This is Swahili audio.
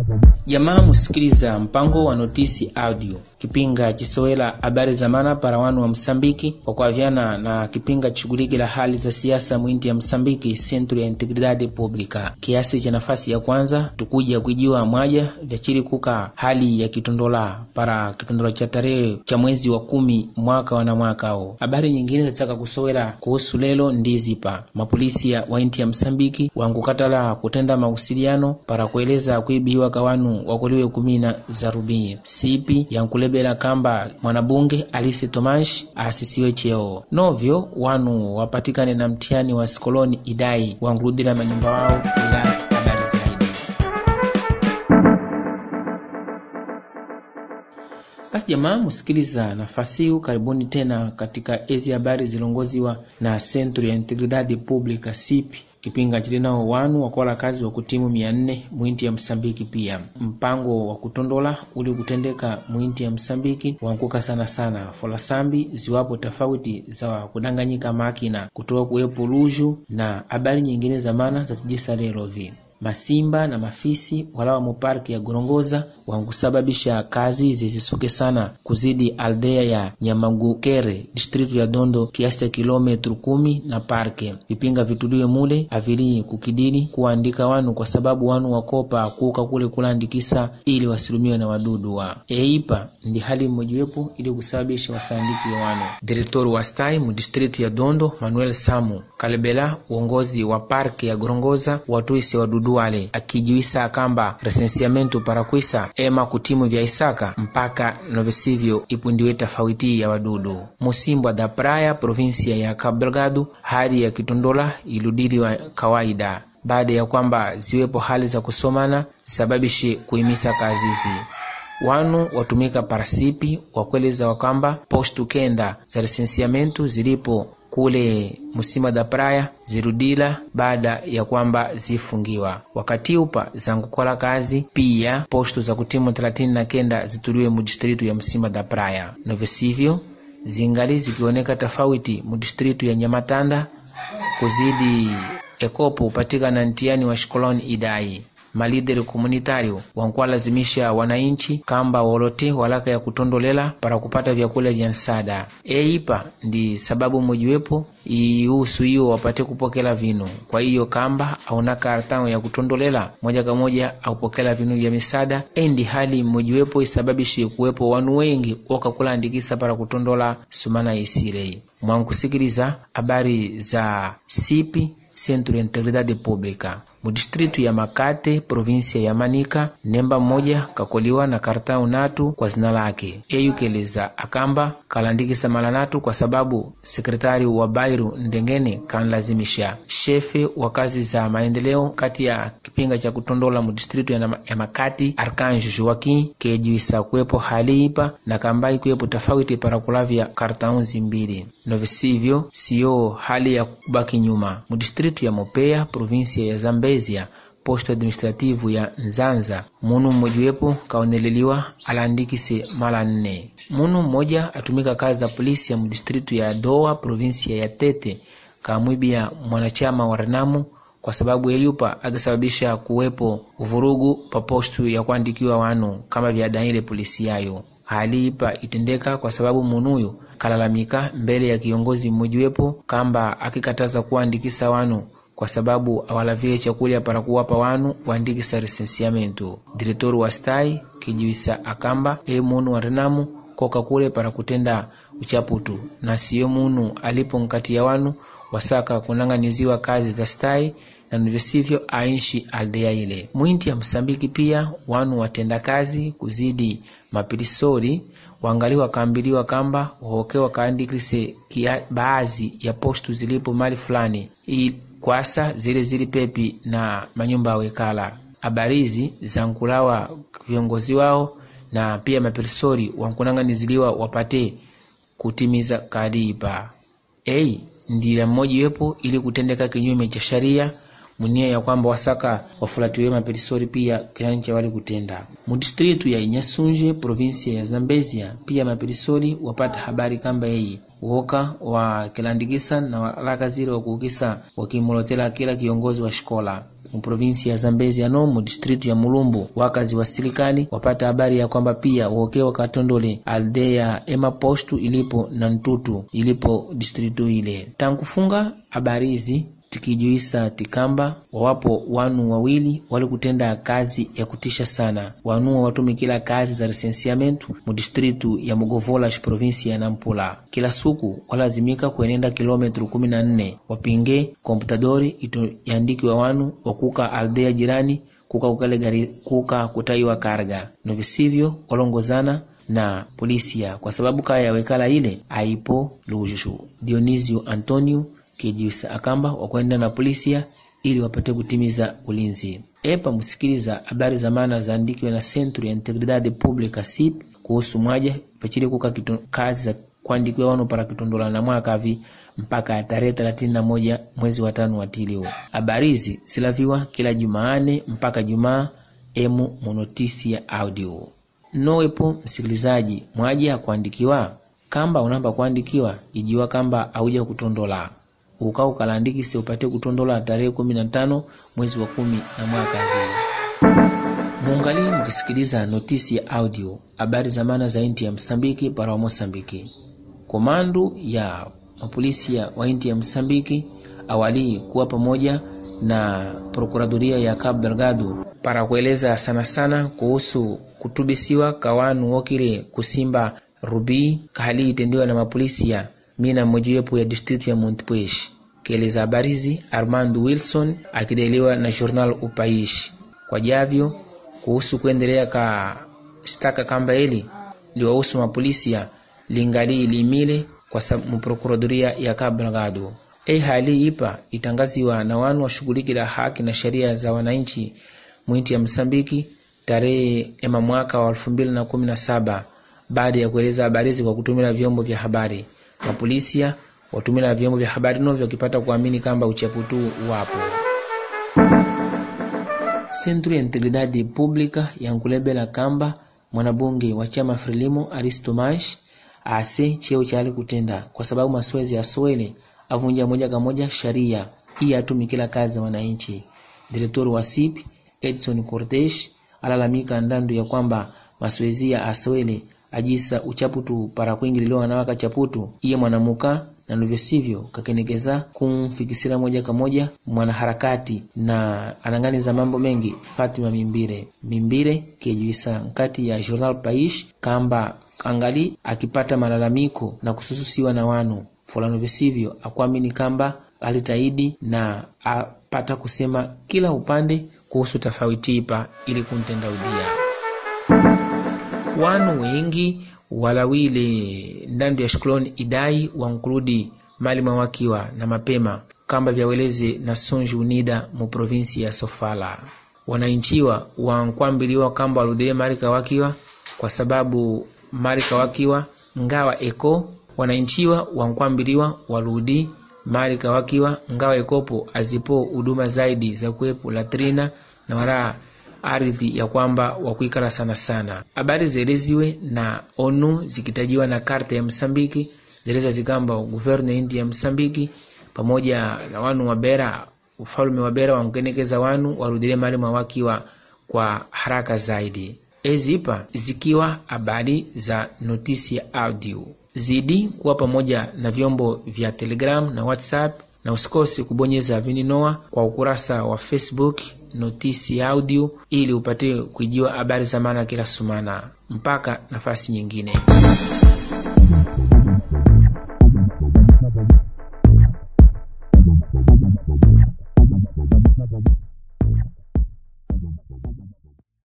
jamaa musikiliza mpango wa notisi audio kipinga chisowela habari za mana para wanu wa msambiki kwa kuavyana na kipinga chishuguliki la hali za siasa mwinti ya msambiki centro ya integridade pública kiasi cha nafasi ya kwanza tukuja kuijiwa mwaja vyachili kuka hali ya kitondola para kitondola cha tarehe cha mwezi wa kumi mwaka wana mwakao habari nyingine zataka kusowela kuhusu lelo ndizipa mapolisia wa inti ya msambiki wangukatala kutenda mausiliano para kueleza kuibiwa kawanu wakuliwe kumina za rubii sipi yankulebela kamba mwanabunge alisi tomash asisiwe cheo novyo wanu wapatikane na mtihani wa sikoloni idai wangurudila manyumba wao ila habari zaidi basi jamaa musikiliza nafasi huu karibuni tena katika ezi habari zilongoziwa na centro ya integridade pública sipi kipinga chilinao wanu wakola kazi wa kutimu mia nne mwinti ya msambiki pia mpango wa kutondola uli kutendeka mwinti ya msambiki wankuka sana sana folasambi ziwapo tofauti za kudanganyika makina kutoa kuwepo luju na habari nyingine za mana za tijisa lelo vi masimba na mafisi walawa muparki ya gorongoza wankusababisha kazi zizisuke sana kuzidi aldea ya nyamagukere distritu ya dondo kiasi cha kilometru kumi na parke vipinga vituliwe mule avili kukidili kuandika wanu kwa sababu wanu wakopa kuuka kule kulandikisa ili wasilumiwe na wadudu wa eipa ndi hali mmojiwepo ili kusababisha wasandiki wa wanu direktori wa stai mu distritu ya dondo manuel samu kalebela uongozi wa parke ya gorongoza watuisi wadudu wale akijiwisa kamba resensiamento parakwisa ema kutimu vya isaka mpaka novesivyo ipundiwe tofauti ya wadudu musimbwa da praia provinsia ya Cabo Delgado hali ya kitondola iludili wa kawaida baada ya kwamba ziwepo hali za kusomana zisababishe kuimisa kazizi wanu watumika parasipi wakueleza wakamba postu kenda za resensiamento zilipo kule musima da praia zirudila baada ya kwamba zifungiwa wakati upa zankukola kazi pia posto za kutimu 39 na kenda zituliwe mudistritu ya musima da praia novesivyo zingali zikioneka tofauti mudistritu ya nyamatanda kuzidi ekopo upatikana ntiani wa shikoloni idai malideri komunitario wankuwalazimisha wananchi kamba wolote walaka ya kutondolela para kupata vyakula vya nsada eipa ndi sababu mojiwepo ihusu hiyo wapate kupokela vinu kwa hiyo kamba auna kartano ya kutondolela moja kwa moja aupokela vinu vya misada endi hali mmojiwepo isababishe kuwepo wanu wengi wakakulandikisa para kutondola sumana isilei mwankusikiliza habari za sipi Centro de Integridade Pública mudistritu ya Makate provinsia ya Manika nemba mmoja kakoliwa na kartau natu kwa zina lake eyukeleza akamba kalandikisa mala natu kwa sababu sekretari wa Bairu Ndengene kanlazimisha shefe wa kazi za maendeleo kati ya kipinga cha kutondola mudistritu ya, ya Makati Arkanjo Joaquim kejiwisa kuwepo hali ipa na kambai kuwepo tofauti para kulavya kartaunzi mbili novisivyo siyo hali ya kubaki nyuma mudistritu ya Mopeya provinsia ya Zambezia posto administrativu ya Nzanza munu mmojiwepo kaoneleliwa alandikise mala nne. Munu mmoja atumika kazi za polisi ya mudistritu ya Doa provinsia ya Tete kamwibia mwanachama wa Renamu kwa sababu yeyupa akisababisha kuwepo uvurugu pa postu ya kuandikiwa wanu kama vyadaile polisi yayo hali ipa itendeka kwa sababu munuyu kalalamika mbele ya kiongozi mmojiwepo kamba akikataza kuandikisa wanu kwa sababu awalavile chakulya para kuwapa wanu waandikisa resensiamento diretori wa stai kijiwisa akamba e munu wa renamu koka kule para kutenda uchaputu na siyo munu alipo nkati ya wanu wasaka kunang'aniziwa kazi za stai na ndivyo sivyo ainshi aldea ile mwinti ya msambiki pia wanu watenda kazi kuzidi mapilisori wangali wakaambiliwa kamba wahoke wakaandikise baadhi ya postu zilipo mali fulani kwasa zile zili pepi na manyumba ya wekala habarizi zankulawa viongozi wao na pia mapersori wankunang'aniziliwa wapate kutimiza kadipa ei ndila mmojiwepo ili kutendeka kinyume cha sharia munia ya kwamba wasaka wafulatiwe maperisori pia kiancha wali kutenda mudistritu ya Inyasunje provinsia ya Zambezia pia maperisori wapata habari kamba yeyi woka wakilandikisa na waraka zile wakuukisa wakimulotela kila kiongozi wa shikola mu provinsi ya Zambezia no mu distritu ya Mulumbu wakazi wa serikali wapata habari ya kwamba pia woke wakatondole aldea ema postu ilipo na ntutu ilipo distritu ile tankufunga habari hizi tikijuisa tikamba wawapo wanu wawili wali kutenda kazi ya kutisha sana wanuwa watumikila kazi za lisensiamentu mu distritu ya Mugovola provinsi ya Nampula kila suku walazimika kuenenda kilometru kumi na nne wapinge komputadori ito yandikiwa wanu wakuka aldea jirani kuka kukale gari kuka kutaiwa karga novisivyo walongozana na polisia kwa sababu kaya yawekala ile aipo lujushu Dionisio Antonio kijiusa akamba wakwenda na polisia ili wapate kutimiza ulinzi. Epa musikiliza habari za maana zaandikiwe na Centro ya Integridade Publica SIP kuhusu mwaja pachili kuka kito, kazi za kuandikiwa wanu para kitondola na mwaka vi mpaka tarehe thelathini na moja mwezi wa tano wa tilio. Habari hizi silaviwa kila Jumaane mpaka Jumaa emu monotisi ya audio. Nowepo msikilizaji mwaja ya kuandikiwa kamba unamba kuandikiwa ijiwa kamba auja kutondola uka ukalandikise upate kutondola tarehe kumi na tano mwezi wa kumi na mwaka huu. Muungali mkisikiliza notisi ya audio habari za maana za inti ya Msambiki para wa Mosambiki. Komandu ya mapolisi wa inti ya Msambiki awali kuwa pamoja na prokuradoria ya Cabo Delgado para kueleza sana sana kuhusu kutubisiwa kawanu wokile kusimba rubii kahali itendiwa na mapolisi ya mina mojawapo ya distritu ya Montpuez. Kieleza habarizi Armando Wilson akideliwa na journal Upaishi kwa javyo kuhusu kuendelea ka shtaka kamba hili liwahusu mapolisi ya lingali limile kwa muprokuradoria ya Cabo Delgado. Ei hali ipa itangaziwa na wanu washughulikila haki na sheria za wananchi mwinti ya Msambiki tarehe ema mwaka wa elfu mbili na kumi na saba baada ya kueleza habarizi kwa kutumia vyombo vya habari mapolisia watumila vyombo vya habari novyo wakipata kuamini kamba uchaputu wapo. Centro ya Integridade Publica yankulebela kamba mwanabunge wa chama Frelimo Aristomash ase cheo chali kutenda kwa sababu masoezi ya Swele avunja moja kwa moja sharia hii atumikila kazi za wananchi. Direktori wa SIP Edson Cortes alalamika ndandu ya kwamba masoezi ya Aswele ajisa uchaputu para kuingililiwa na waka chaputu iye mwanamuka na ndivyo sivyo kakenekeza kumfikisira moja kwa moja mwanaharakati na ananganiza mambo mengi Fatima Mimbire Mimbire kejuisa nkati ya Journal Paish kamba angali akipata malalamiko na kusususiwa na wanu fulano visivyo akuamini kamba alitaidi na apata kusema kila upande kuhusu tofauti ipa ili kuntenda udia wanu wengi walawile ndandu ya shukroni idai wankurudi mali mwawakiwa na mapema kamba vyaweleze na Sonju Unida mu provinsi ya Sofala. Wananchiwa wankwambiliwa kamba waludile mali kawakiwa kwa sababu mali kawakiwa ngawa eko wananchiwa wankwambiliwa waludi mali kawakiwa ngawa ekopo azipo huduma zaidi za kuwepo latrina na wala ardhi ya kwamba wakuikala sana sana. Habari zieleziwe na ONU zikitajiwa na karta ya Msambiki zeleza zikamba guvernu ya inti ya Msambiki pamoja na wanu wabera ufalme wabera wankenekeza wanu warudile mali mwawakiwa kwa haraka zaidi. Ezipa zikiwa habari za notisi ya audio zidi kuwa pamoja na vyombo vya Telegram na WhatsApp na usikose kubonyeza vininoa kwa ukurasa wa Facebook notisi audio ili upate kuijiwa habari za maana kila sumana. Mpaka nafasi nyingine.